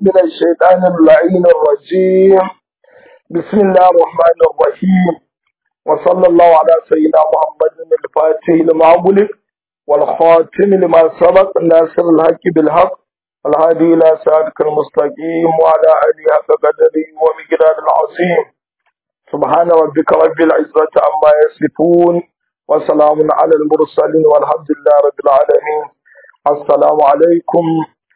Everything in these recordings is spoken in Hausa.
من الشيطان اللعين الرجيم بسم الله الرحمن الرحيم وصلى الله على سيدنا محمد الفاتح لما أغلق والخاتم لما سبق ناصر الحق بالحق الهادي إلى صراطك المستقيم وعلى آله حق قدره ومقدار العظيم سبحان ربك رب العزة عما يصفون وسلام على المرسلين والحمد لله رب العالمين السلام عليكم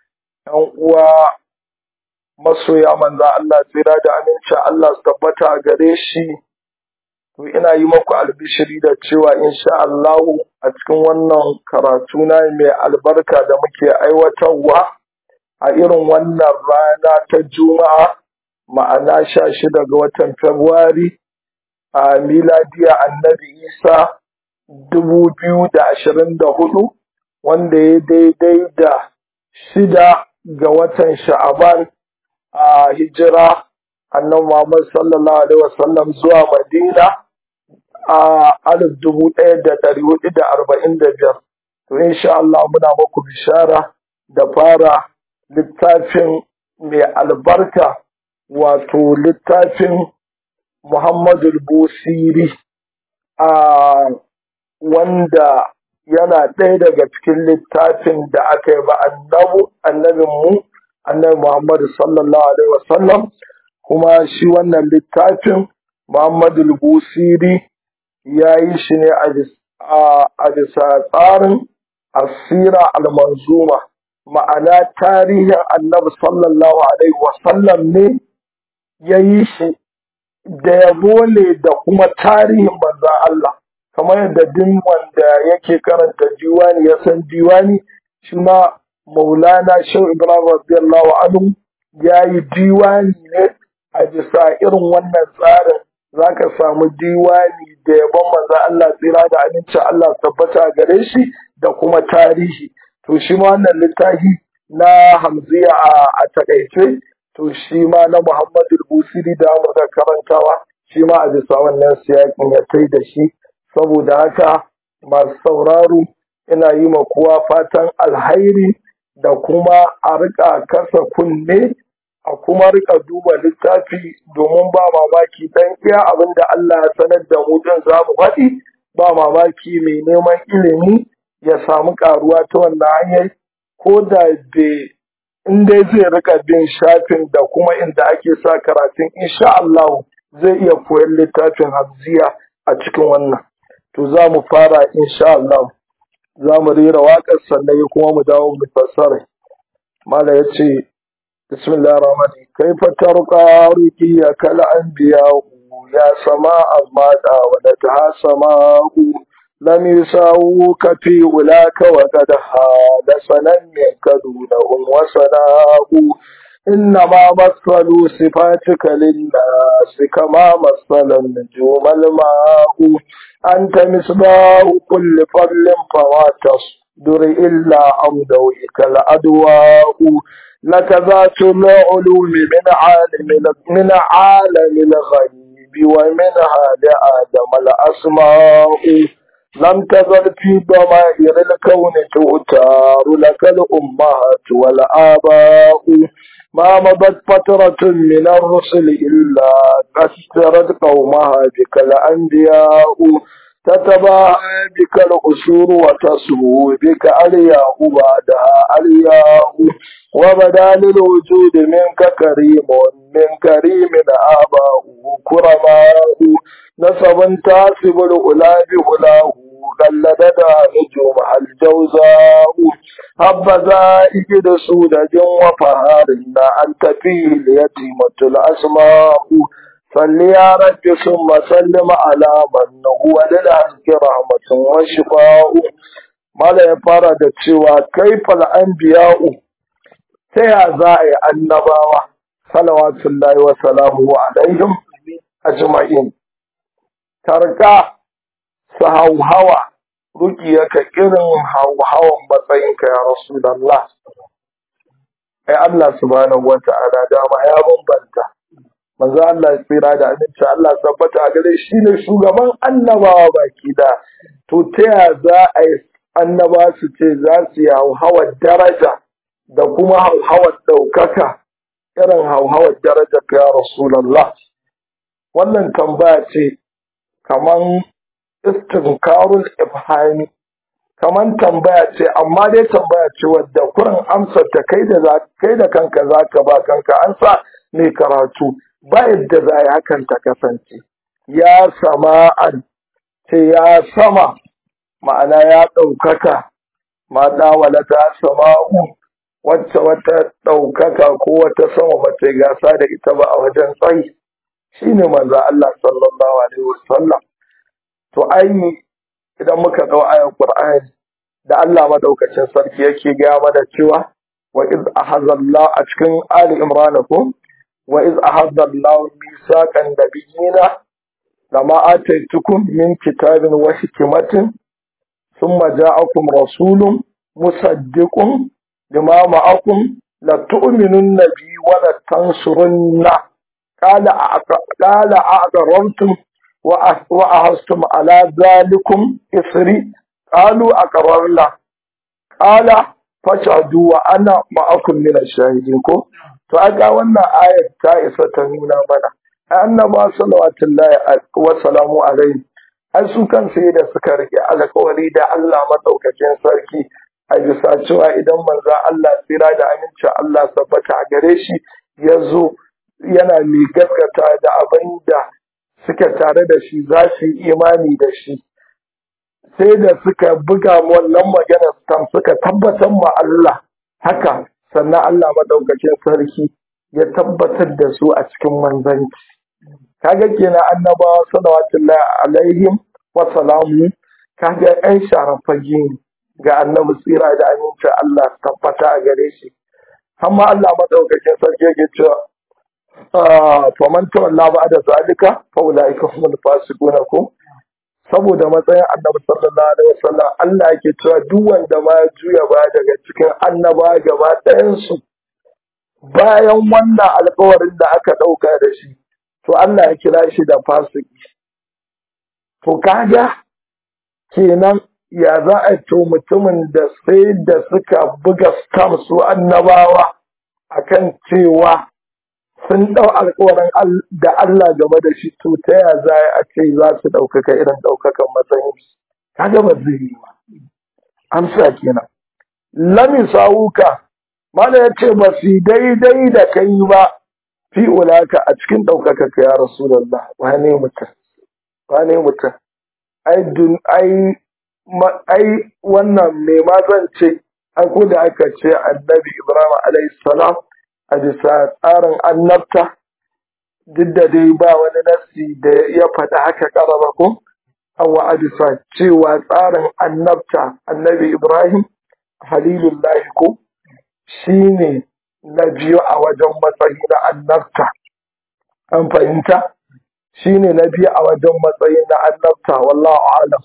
uwa masoya manza Allah tsira da aminci Allah su tabbata a gare shi to ina yi maku albishiri da cewa insha Allah a cikin wannan karatu na mai albarka da muke aiwatarwa a irin wannan rana ta juma'a ma'ana sha shida ga watan Fabrairu a miladiya annabi Isa dubu biyu da ashirin da hudu wanda ya daidai da shida ga watan sha'aban a hijira annan Muhammad sallallahu alaihi wasallam zuwa Madina a alif dubu ɗaya da ɗari hudu da arba'in da biyar. To insha Allah muna muku bishara da fara littafin mai albarka wato littafin Muhammadu Busiri a wanda yana ɗaya daga cikin littafin da aka yi ba annabu annabin mu annabi Muhammadu sallallahu alaihi wasallam kuma shi wannan littafin Muhammadu Busiri ya yi shi ne a bisa tsarin asira al-manzuma ma'ana tarihin annabi sallallahu alaihi wasallam ne ya yi shi da yabo ne da kuma tarihin manzan Allah kamar yadda duk wanda yake karanta diwani ya san diwani shi ma maulana shau ibrahim radiyallahu anhu ya yi diwani ne a bisa irin wannan tsarin za ka samu diwani da yabon manzo Allah tsira da amincin Allah tabbata gare shi da kuma tarihi to shi ma wannan littafi na hamziya a takaice to shi ma na Muhammadu Busiri da Amurka karantawa shi ma a bisa wannan siyakin ya tai da shi saboda haka masu sauraro ina yi ma kowa fatan alhairi da kuma a rika kasa kunne a kuma rika duba littafi domin ba mamaki dan iya abin da Allah ya sanar da mu din za mu faɗi ba mamaki mai neman ilimi ya samu karuwa ta wannan hanyar ko da bai in dai zai rika bin shafin da kuma inda ake sa karatun insha Allah zai iya koyon littafin hamziya a cikin wannan to za mu fara insha Allah za mu rera waƙar sannan kuma mu dawo mu fassara mala ya ce bismillahir rahmanir kaifa tarqa ruqiya kal anbiya ya sama azmada wa ta sama lam yusawuka fi ulaka wa qad hada sanan minka dunahum wa sanahu إنما مثلوا صفاتك للناس كما مثل النجوم الماء أنت مصباح كل فضل فما تصدر إلا عن ضوئك الأدواء لك ذات العلوم من عالم من عالم الغيب ومنها لآدم الأسماء لم تزل في ضمائر الكون تؤتار لك الأمهات والآباء ما مضت فترة من الرسل إلا كسرت قومها بك الأنبياء تتباهى بك الأسور وتسهو بك ألياء بعدها ألياء وبدا للوجود منك كريم من كريم آباء كرماء نسب تاسب الأولى بهلاه قلدنا نجومها الجوزاء هبذا إجد سودة وفهارنا أنت فيه اليتيمة الأسماء صل يا رب ثم سلم على من هو للحق رحمة وشفاء mala ya fara da cewa kaifal anbiya'u ta ya za a yi annabawa salawatullahi wa salamu alaihim ajma'in tarka su hauhawa rukiyaka irin hauhawan matsayinka ya rasulallah ai Allah subhanahu wa ta'ala dama ya bambanta manzo Allah ya tsira da aminci Allah tabbata a gare shi ne shugaban annabawa baki da to ta ya za a yi annaba su ce za su yi hauhawar daraja da kuma hauhawar ɗaukaka irin hauhawar darajar ya Rasulallah. Wannan tambaya ce kaman istinkarul ifhami kaman tambaya ce amma dai tambaya ce wadda kurin amsar ta kai da kai da kanka zaka ba kanka an sa mai karatu ba yadda za yi hakan ta kasance ya sama'an ce ya sama ma'ana ya ɗaukaka ma ɗawala ta sama'u wacce wata ɗaukaka ko wata sama ba ta gasa da ita ba a wajen tsayi shine manzo Allah sallallahu alaihi wasallam to ai idan muka ɗau ayan Qur'ani da Allah madaukakin sarki yake gaya mana cewa wa iz ahazallahu a cikin Ali Imran ko wa iz ahazallahu misaqan nabiyina lama ataitukum min kitabin wa hikmatin thumma ja'akum rasulun musaddiqun lima ma'akum la tu'minunna bi wa la tansurunna qala qala a'darartum وأهزتم على ذلكم إثري قالوا أقررنا قال فاشهدوا وأنا معكم من الشاهدين ko to aga wannan ayar ta isa ta nuna mana annaba sallallahu wa salamu alaihi ai su kan sai da suka rike alƙawari da Allah madaukakin sarki a bisa cewa idan manzo Allah tsira da aminci Allah sabbata a gare shi ya zo yana mai gaskata da abin da suke tare da shi za su yi imani da shi sai da suka buga wannan maganar tam suka tabbatar ma Allah haka sannan Allah madaukakin sarki ya tabbatar da su a cikin manzanci kaga kenan annabawa salawatullahi alaihim wa salamu kaga ɗan sharafage ne ga annabi tsira da aminci Allah tabbata a gare shi amma Allah madaukakin sarki yake cewa faman tawalla ba da zalika fa ulaika humul fasiqun ko saboda matsayin annabi sallallahu alaihi wasallam Allah yake cewa duk wanda ma juya ba daga cikin annaba gaba ɗayan su bayan wannan alƙawarin da aka ɗauka da shi to Allah ya kira shi da fasiki to kaga kenan ya za a to mutumin da sai da suka buga stamp su annabawa akan cewa sun ɗau alkawarin da Allah game da shi to ta ya za a ce za su ɗaukaka irin ɗaukakan matsayin shi kaga ba zai yi ba amsa kenan lami sawuka mana ya ce ba su daidai da kai ba fi ulaka a cikin ɗaukaka ka ya rasulullah wane mutum wane mutum ai dun ai ai wannan me ma zan ce ai ko da aka ce annabi ibrahim alayhi salam a bisa tsarin annabta duk da dai ba wani nassi da ya faɗi haka ƙarara ko awa a bisa cewa tsarin annabta annabi ibrahim halilullahi ko shi ne na biyu a wajen matsayi na annabta an fahimta shi ne na biyu a wajen matsayi na annabta wallahu alam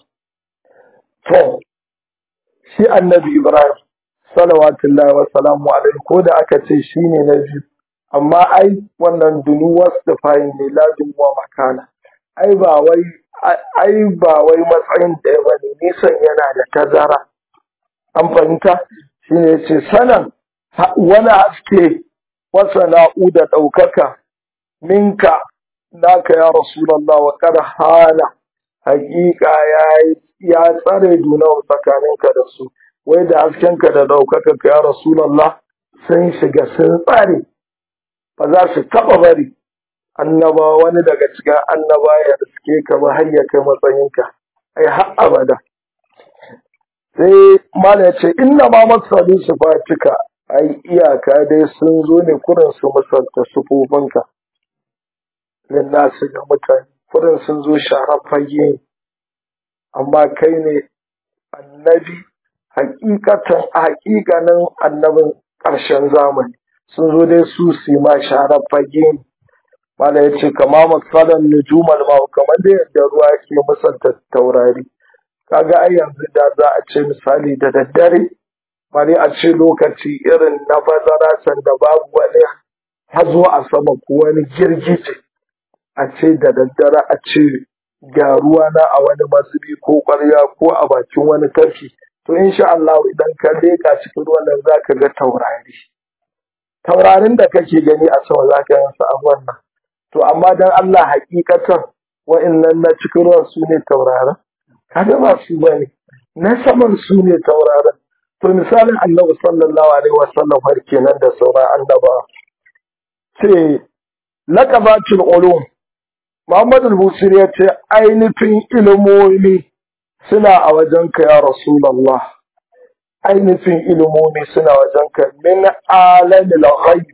to shi annabi ibrahim salawatullahi wa salamu alaihi ko da aka ce shi ne na biyu amma ai wannan dunuwar da fayin ne lazim wa makana ai ba wai ai ba wai matsayin da ba ne nisan yana da tazara an fahimta shi ne ce sanan wani haske wasa na'u da ɗaukaka minka naka ya rasulallah wa kar hana hakika ya tsare dunawa tsakaninka da su wai da haskenka da ɗaukaka ka ya rasulallah sun shiga sun tsare ba za su taɓa bari annaba wani daga cikin annaba ya riske ka ba har ya kai matsayinka ai har abada sai mala ya ce inna ma masalin su fatika ai iyaka dai sun zo ne kurin su misalta sufofinka nasu ga mutane kurin sun zo sharar fage amma kai ne annabi hakikatan hakikanin annabin ƙarshen zamani sun zo dai su su ma sharar fage ne mala ya ce kama masalan nujumal ma kamar da yadda ruwa ke musanta taurari kaga ai yanzu da za a ce misali da daddare bari a ce lokaci irin na bazara sanda babu wani hazo a sama ko wani girgije a ce da daddare a ce ga ruwa na a wani masubi ko ƙwarya ko a bakin wani tafki to insha Allah idan ka leka cikin ruwan nan zaka ga taurari taurarin da kake gani a sama za ka yansa a wannan to amma dan Allah hakikatan wa'annan na cikin ruwan su ne taurarin kaga ba su bane na saman su ne taurarin to misalin annabi sallallahu alaihi wasallam har kenan da sauran annaba ce laqabatul ulum Muhammad al-Busiri ya ce ainihin ilimomi suna a wajenka ya Rasulullah ainihin ilimomi suna wajenka min alamil ghaib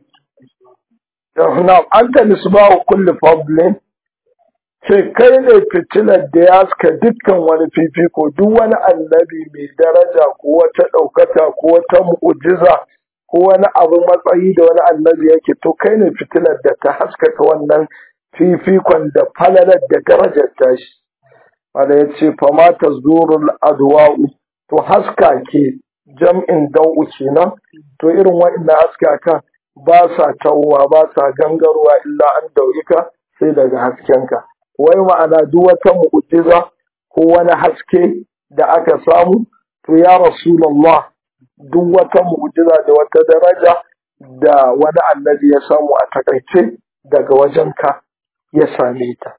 na anta misbahu kulli fadlin ce kai ne fitilar da ya suka dukkan wani fifiko duk wani annabi mai daraja ko wata ɗaukaka ko wata mu'ujiza ko wani abu matsayi da wani annabi yake to kai ne fitilar da ta haskaka wannan fifikon da falalar da darajar tashi wanda ya ce fama ta zurul adwa'u to haska ke jam'in dau'u kenan to irin waɗannan haska kan ba sa tawwa ba sa gangarwa illa an daurika sai daga haskenka wai ma'ana duk wata mu'jiza ko wani haske da aka samu to ya rasulullah duk wata mu'jiza da wata daraja da wani annabi ya samu a takaice daga wajenka ya same ta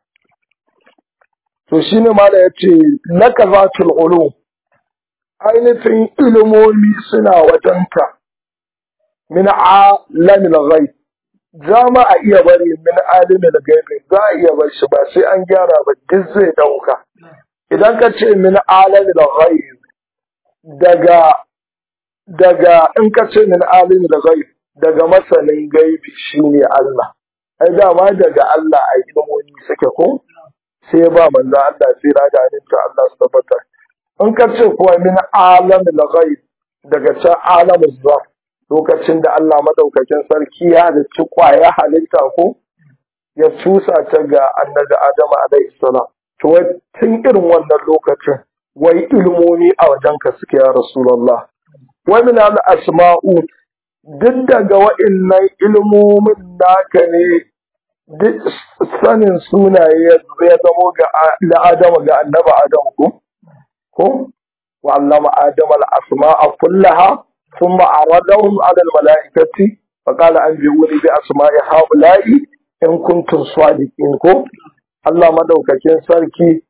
to shine mala yace lakazatul ulum ainihin ilimomi suna wajenka min alamil ghaib za ma a iya bari min alimin gaibi za a iya bar shi ba sai an gyara ba duk zai dauka idan ka ce min alimin ghaib daga daga in ka ce min alimin ghaib daga masanin gaibi shine Allah ai dama daga Allah a ilmomi suke ko sai ba manzo Allah sai da ta Allah su tabbata in ka ce kuwa min alamil ghaib daga can alamin zaf lokacin da Allah madaukakin sarki ya halicci kwaya halitta ko ya cusa ta ga annabi Adam alaihi salam to wai tun irin wannan lokacin wai ilmomi a wajenka suke ya rasulullah wa min al asma'u duk daga wa'annan ilmomin naka ne duk sanin sunaye ya zamo ga Adam ga annabi Adam ko ko wa allama Adam al asma'a kullaha ثم عرضهم على الملائكة فقال أنبئوني بأسماء هؤلاء إن كنتم صادقين كو الله مدوكاكين ساركي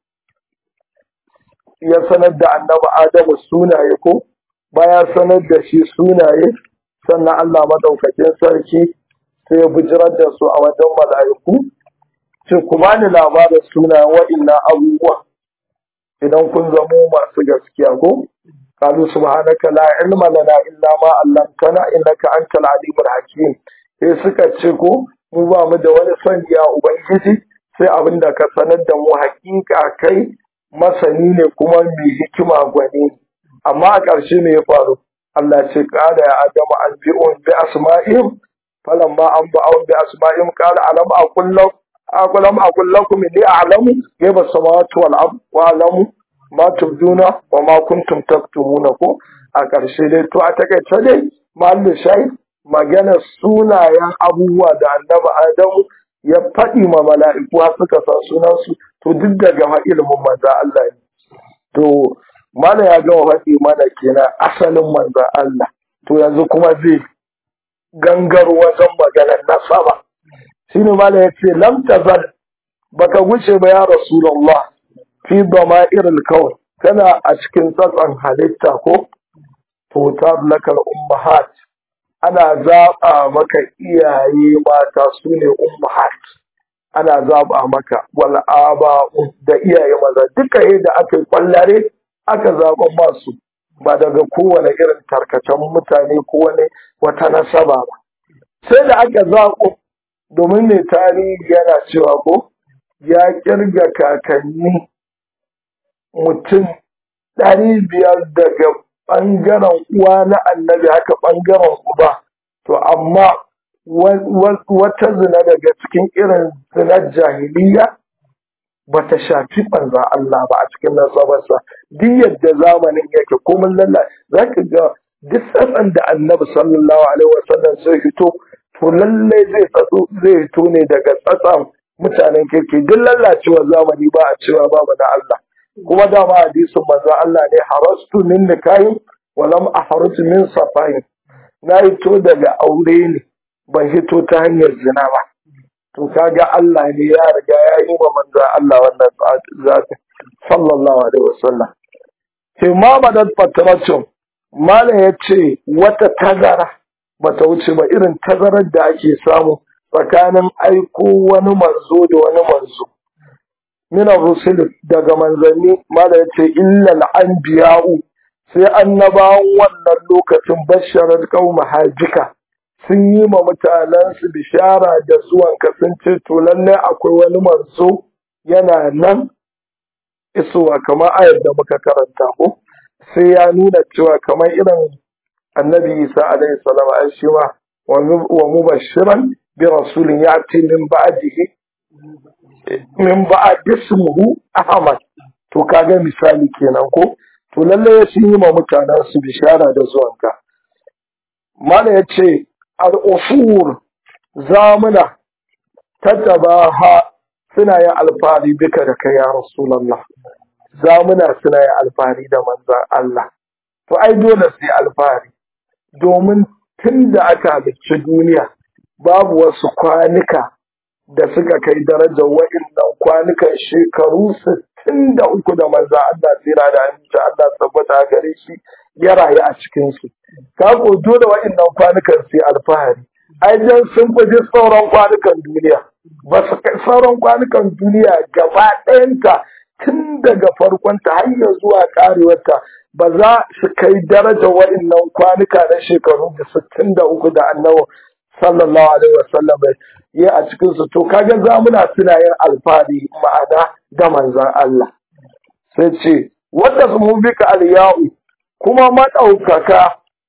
ya sanar da annabi Adamu sunaye ko baya sanar da shi sunaye sannan Allah madaukakin sarki sai ya bijirar da su a wajen mala'iku ce ku bani labarin sunayen wa'innan abubuwa idan kun zamo masu gaskiya ko قالوا سبحانك لا علم لنا إلا ما علمتنا إنك أنت العليم الحكيم sai suka ce ko mu ba mu da wani son ya ubangiji sai abin da ka sanar da mu hakika kai masani ne kuma mai hikima gwani amma a ƙarshe me ya faru Allah ce kada ya adamu an bi'un bi asma'ihim falamma an ba'un bi asma'ihim qala alam aqul lakum aqulam aqul lakum inni a'lamu ghaiba samawati wal ard wa a'lamu ma tubduna wa ma kuntum taktumuna ko a ƙarshe dai to a takaice dai mahallin shayi magana sunayen abubuwa da annabi adamu ya faɗi ma mala'iku har suka sa sunansu to duk daga ilimin manza Allah ne to mana ya gama faɗi mana kenan asalin manza Allah to yanzu kuma zai gangaro wajen maganar nasaba shine mala ya ce lam tazal baka wuce ba ya rasulullah fi dama'iril kawn kana a cikin tsatsan halitta ko tutar lakal ummahat ana zaɓa maka iyaye mata su ne ummahat ana zaɓa maka wal aba'u da iyaye maza duka yadda aka yi kwallare aka zaɓa masu ba daga kowane irin tarkacen mutane ko wani wata nasaba ba sai da aka zaɓo domin mai tarihi yana cewa ko ya kirga kakanni mutum ɗari biyar daga ɓangaren uwa na annabi haka ɓangaren uba to amma wata zina daga cikin irin zinar jahiliya ba ta shafi ɓanza Allah ba a cikin nasabarsa duk yadda zamanin yake komin lalla za ka ga duk tsatsan da annabi sallallahu alaihi wasallam zai fito to lallai zai zai fito ne daga tsatsan mutanen kirki duk lallacewar zamani ba a cewa babu na Allah kuma dama hadisin manzo Allah ne harastu min nikahin wa lam ahruj min safahin na to daga aure ne ban hito ta hanyar zina ba to kaga Allah ne ya riga ya yi wa manzo Allah wannan zati sallallahu alaihi wasallam ke ma madad fatratun malam ya ce wata tazara bata wuce ba irin tazarar da ake samu tsakanin aiko wani manzo da wani manzo mina rusul daga manzanni malam ya ce illal anbiya'u sai annabawan wannan lokacin basharar kauma hajika sun yi ma mutanensu bishara da zuwan sun ce to lallai akwai wani manzo yana nan isowa kamar ayar da muka karanta ko sai ya nuna cewa kamar irin annabi isa alaihi salam an shi ma wa mubashiran bi rasulin ya'ti min ba'dihi min ba'd ismuhu ahmad to kaga misali kenan ko to lalle ya yi ma mutanen su bishara da zuwanka mala ya ce al'usur zamuna tattabaha suna yin alfahari duka da kai ya rasulallah zamuna suna yin alfahari da manzan Allah to ai dole su yi alfahari domin tun da aka halicci duniya babu wasu kwanuka da suka kai darajar wa'innan kwanukan shekaru sittin da uku da manza Allah tsira da aminci Allah tabbata gare shi ya rayu a cikinsu. Ka ko dole wa'innan kwanukan su alfahari. Ai jan sun fi sauran kwanukan duniya. Ba su kai sauran kwanukan duniya gaba ɗayanta tun daga farkonta har ya zuwa karewarta ba za su kai darajar wa'innan kwanuka na shekaru da sittin da uku da annabi sallallahu alaihi wasallam yi a cikin su to kaga zamuna suna yin alfahari ma'ana da manzan Allah sai ce wanda su mun bika aliyau kuma maɗaukaka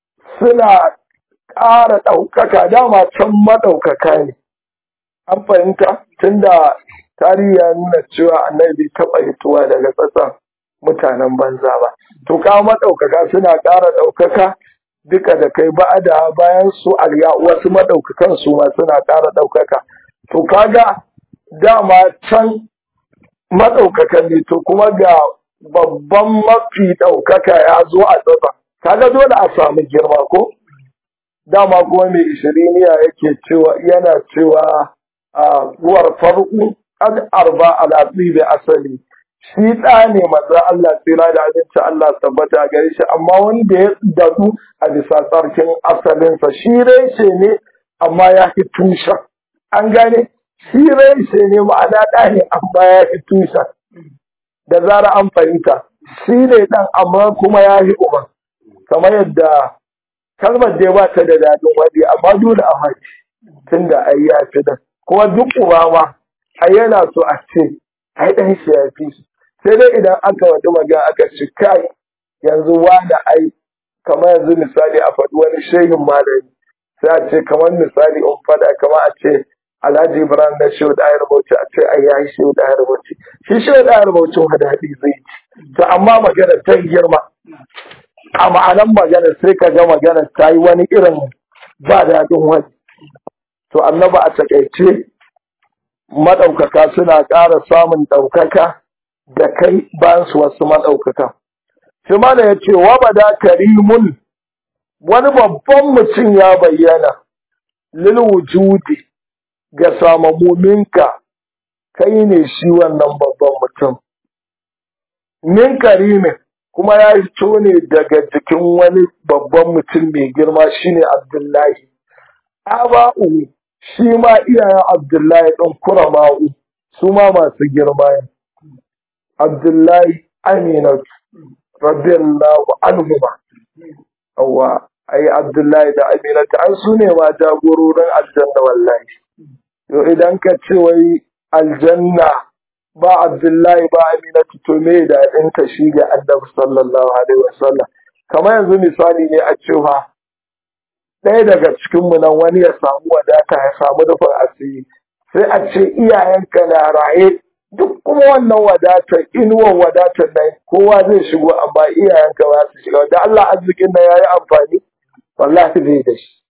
suna ƙara ɗaukaka dama can maɗaukaka ne an fahimta tunda tarihi ya nuna cewa annabi taɓa hituwa daga ƙasar mutanen banza ba to kawo maɗaukaka suna ƙara ɗaukaka duka da kai ba da bayan su alya wasu madaukakan su ma suna ƙara ɗaukaka to kaga dama can madaukakan ne to kuma ga babban mafi ɗaukaka ya zo a tsaba kaga dole a samu girma ko dama kuma mai ishiriniya yake cewa yana cewa a uwar farko ad arba ala da asali shi ɗa ne maza Allah tsira da abinci Allah tabbata gare shi amma wanda ya daɗu a bisa tsarkin asalinsa shi reshe ne amma ya fi tushen an gane shi reshe ne ma'ana ɗa ne amma ya fi tushen da zara an fahimta shi ne ɗan amma kuma ya fi uban kamar yadda kalmar da ba ta da daɗin waɗi amma dole a mace tun da ai ya fi dan kuma duk uba ma ai yana so a ce ai ɗan shi ya fi shi sai dai idan aka wata magana aka ci kai yanzu wani ai kamar yanzu misali a faɗi wani shehin malami sai a ce kamar misali in faɗa kamar a ce Alhaji Ibrahim na Shehu da Ayar Bauchi a ce ai yayi Shehu da Ayar Bauchi shi Shehu da Ayar Bauchi wa daɗi zai ci to amma magana ta girma a ma'anan magana sai ka ga magana ta yi wani irin ba daɗin wani to annaba a takaice maɗaukaka suna ƙara samun ɗaukaka da kai bayan su wasu maɗaukaka. Shi mana ya ce, wa bada karimun wani babban mutum ya bayyana, lil wujudi ga samamominka, kai ne shi wannan babban mutum. Min karimin kuma ya fito ne daga jikin wani babban mutum mai girma shine Abdullahi. Aba'u shi ma iyayen Abdullahi ɗan kurama'u su ma masu girma ne. Abdullahi Aminat radiyallahu anhuma Awwa ai Abdullahi da Aminat an su ne ma jagororin aljanna wallahi yo idan ka ce wai aljanna ba Abdullahi ba Aminat to me da in ta shi ga Annabi sallallahu alaihi wasallam kamar yanzu misali ne a cewa ɗaya daga cikin mu nan wani ya samu wadata ya samu rufin asiri sai a ce iyayenka na raye duk kuma wannan wadatar inuwan wadatar nan kowa zai shigo amma iyayenka ba su shiga da Allah arzikin nan yayi amfani wallahi zai da shi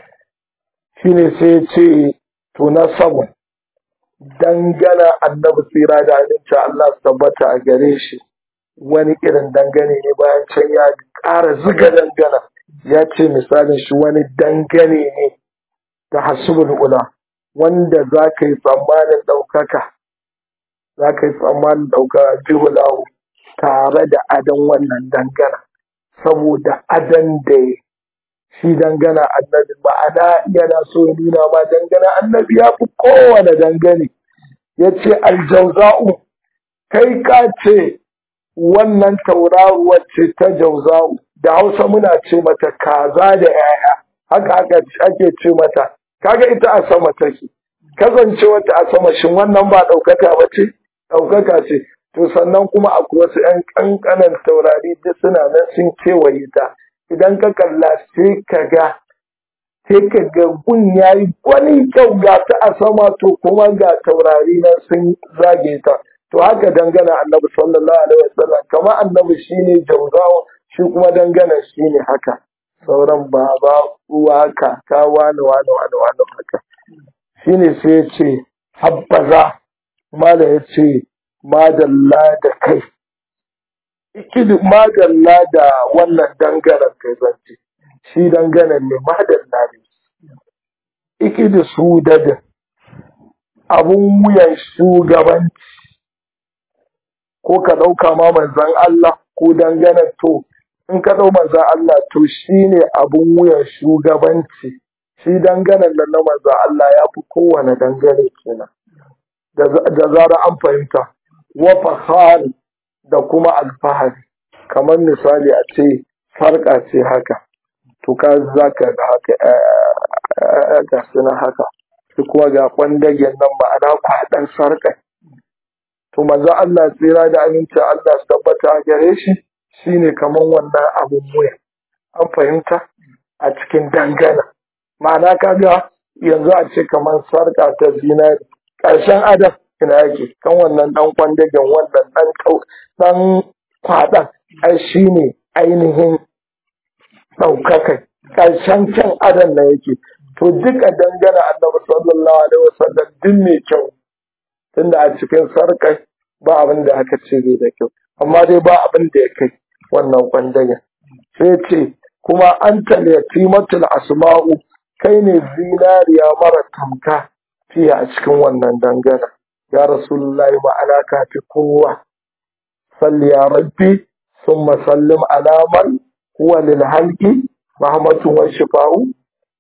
shine sai ce to na samu dangana annabi tsira da aminci Allah su tabbata a gare shi wani irin dangane ne bayan can ya ƙara ziga dangana ya ce misalin shi wani dangane ne da hasubul ula wanda za ka yi tsammanin ɗaukaka za ka yi tsammanin ɗaukaka jihulahu tare da adon wannan dangana saboda adon da shi dangana annabi ma'ana yana so ya nuna ma dangana annabi ya fi kowane dangane ya ce aljauza'u kai ka ce wannan tauraruwar ce ta jauza'u da hausa muna ce mata kaza da yaya haka haka ake ce mata kaga ita a sama take kasance wata a sama shin wannan ba ɗaukaka ba ce ɗaukaka ce to sannan kuma akwai wasu 'yan ƙanƙanan taurari duk suna nan sun kewaye ta idan ka kalla sai ka ga sai ka ga gun ya yi wani kyau ga ta a sama to kuma ga taurari nan sun zage ta to haka dangana annabi sallallahu alaihi wasallam kamar annabi shine jauzawo shi kuma dangana shine haka sauran baba uwa kaka wani wani wani wani haka shine sai ya ce habbaza mala ya ce madalla da kai ikidi madalla da wannan dangaren kai zance shi dangaren ne madalla ne ikidi su dadin abun wuyan shugabanci ko ka ɗauka ma manzan Allah ko dangane to in ka ɗau manzan Allah to shi ne abun wuyan shugabanci shi danganen nan na manzan Allah ya fi kowane dangane kenan da zara an fahimta wa fahari da kuma alfahari kamar misali a ce farka ce haka to ka za ka ga haka ga suna haka shi kuma ga kwandagen nan ma'ana kwaɗan sarƙa to manzo Allah tsira da aminci Allah su tabbata a gare shi shine kaman wannan abun wuya an fahimta a cikin dangana ma'ana kaga yanzu a ce kaman sarka ta zinari ƙarshen adam ina yake kan wannan dan kwandagen wannan dan dan kwaɗan ai shine ainihin ɗaukakai ƙarshen kyan adam na yake to duka dangana annabi sallallahu alaihi wasallam duk mai kyau tunda a cikin sarkai ba abin da aka ce bai da kyau amma dai ba abin da ya kai wannan kwandagen sai ce kuma an yatimatul asma'u kai ne zinariya mara tamka fiye a cikin wannan dangana ya rasulullahi ma'ana ka fi kowa salli ya rabbi summa sallim alaman huwa lil halqi rahmatun wa shifa'u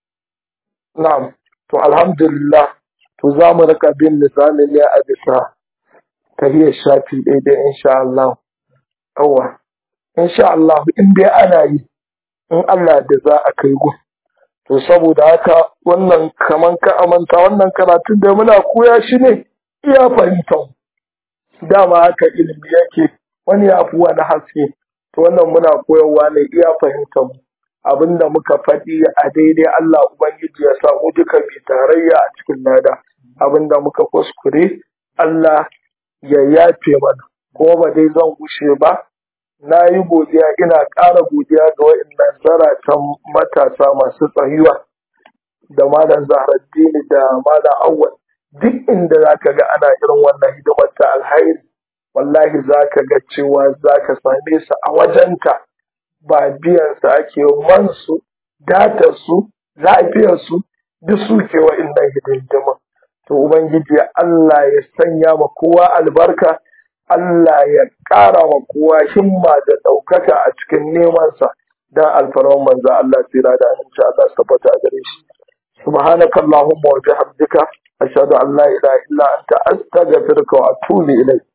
na'am to alhamdulillah to za mu rika bin lisanin ne a bisa tahiyar shafi daidai insha Allah yawa insha Allah in dai ana yi in Allah da za a kai gun to saboda haka wannan kaman ka amanta wannan karatun da muna koya shi ne iya fahimtar dama haka ilimi yake wani ya fi wani haske to wannan muna koyarwa ne iya fahimtar mu abinda muka faɗi a daidai Allah Ubangiji ya sa mu duka bi tarayya a cikin lada abinda muka kuskure Allah ya yafe mana ko ba dai zan gushe ba na yi godiya ina ƙara godiya ga waɗannan zaratan matasa masu tsayuwa da malam zaharaddini da malam awwal duk inda za ka ga ana irin wannan hidimar ta alhairi wallahi za ka ga cewa za ka same su a wajenta ba biyan su ake man su datar su lafiyar su duk su ke wa'innan hidindimin to ubangiji Allah ya sanya ma kowa albarka Allah ya ƙara wa kowa himma da ɗaukaka a cikin nemansa don alfarman manzo Allah tsira da aminci Allah su tabbata a gare shi subhanaka allahumma wa bihamdika ashhadu an la ilaha illa anta astaghfiruka wa atubu ilayk